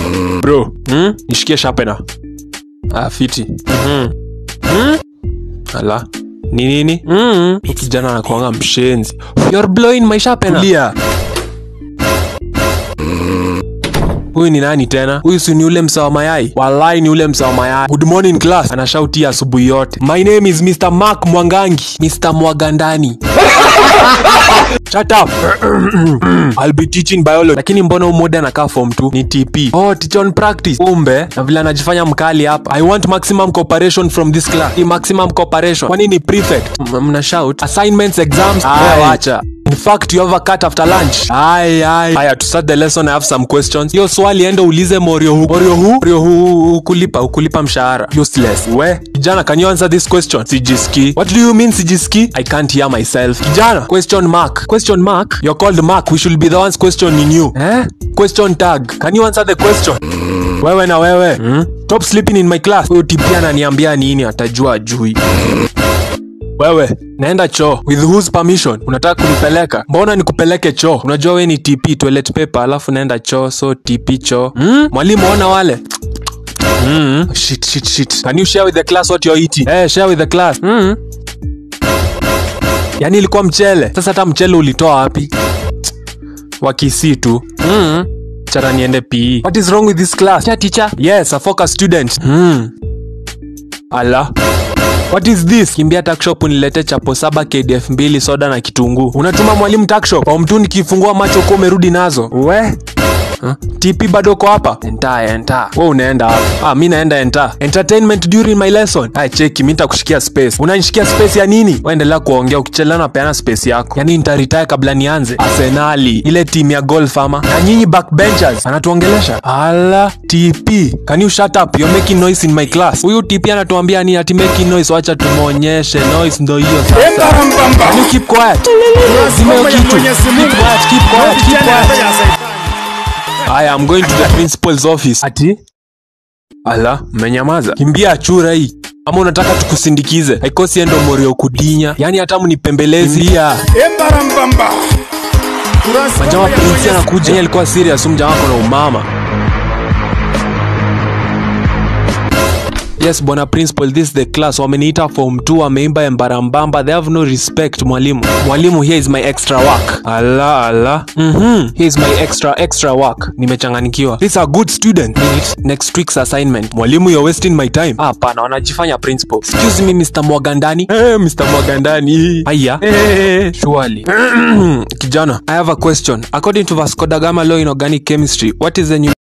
bro hmm? nishikie shapena ah, fiti mm-hmm. hmm? ala ni nini mm-hmm. kijana anakuanga mshenzi You're blowing my sharpener. Tulia. huyu ni nani tena huyu si ni ule msawa mayai walai ni ule msawa mayai good morning class anashautia asubuhi yote my name is mr mark mwangangi mr mwagandani Shut up. I'll be teaching biology. Lakini mbona umoja anakaa form 2 ni TP. Oh, teach on practice. Kumbe na vile anajifanya mkali hapa. I want maximum cooperation from this class. Ni maximum cooperation. Kwani ni prefect? M- Mna shout. Assignments, exams. Wewe wacha. In fact, you have a cut after lunch. Ai ai. Haya, to start the lesson I have some questions. Hiyo swali enda ulize Morio hu. Morio hu? Morio hu ukulipa, ukulipa mshahara. Useless. We, kijana, can you answer this question? Sijiski. What do you mean sijiski? I can't hear myself. Kijana, question mark. Question mark? You're called Mark. We should be the ones questioning you. Eh? Question tag. Can you answer the question? Wewe na wewe. Hmm? Stop sleeping in my class. Huyo tipia ananiambia nini atajua ajui. Wewe, naenda choo. With whose permission? Unataka kunipeleka? Mbona nikupeleke choo? Unajua we ni TP toilet paper, alafu naenda choo, so TP choo. Hmm? Mwalimu ona wale. Mm. Shit, shit, shit. Can you share with the class what you're eating? Eh, share with the class. Mm. Yaani ilikuwa mchele. Sasa hata mchele ulitoa wapi? Wakisi tu. Mm. Chara niende PE. What is wrong with this class? Yeah, teacher. Yes, a focus student. Mm. Ala. What is this? Kimbia takshop unilete chapo saba KDF mbili soda na kitunguu. Unatuma mwalimu takshop. Kwa mtu nikifungua macho kwa umerudi nazo. We. Huh? TP bado uko hapa? Enta enta. Wewe unaenda hapa. Ah, mimi naenda enta. Entertainment during my lesson. Ah, cheki mimi nitakushikia space. Unanishikia space ya nini? Wewe endelea kuongea ukichelewa na peana space yako. Yaani nitaretire kabla nianze. Arsenali, ile timu ya golf ama. Na nyinyi backbenchers anatuongelesha. Ala, TP. Can you shut up? You're making noise in my class. Huyu TP anatuambia ni ati making noise, wacha tumuonyeshe. Noise ndo hiyo sasa. Can you keep quiet? Zime hiyo kitu. Keep quiet, keep quiet, keep quiet. Aya, I'm going to the principal's office. Ati? Ala, mmenyamaza. Kimbia achura hii. Ama unataka tukusindikize? Haikosi endo morio kudinya. Yaani hata mnipembelezi. Kimbia. Embarambamba. Majama prinsi anakuja. Yeye alikuwa serious, huyu mjamaa na umama. Yes, bwana principal, this is the class. Wameniita form 2, wameimba embarambamba. They have no respect, mwalimu. Mwalimu, here is my extra work. Ala, ala. Mhm. Here is my extra extra work. Nimechanganikiwa. These are good student. Minute. Next week's assignment. Mwalimu, you're wasting my time. Ah, Hapana, wanajifanya principal. Excuse me, Mr. Mwagandani. Eh, Mr. Mwagandani. Aya. Eh, surely. Kijana, I have a question. According to Vasco da Gama law in organic chemistry, what is the new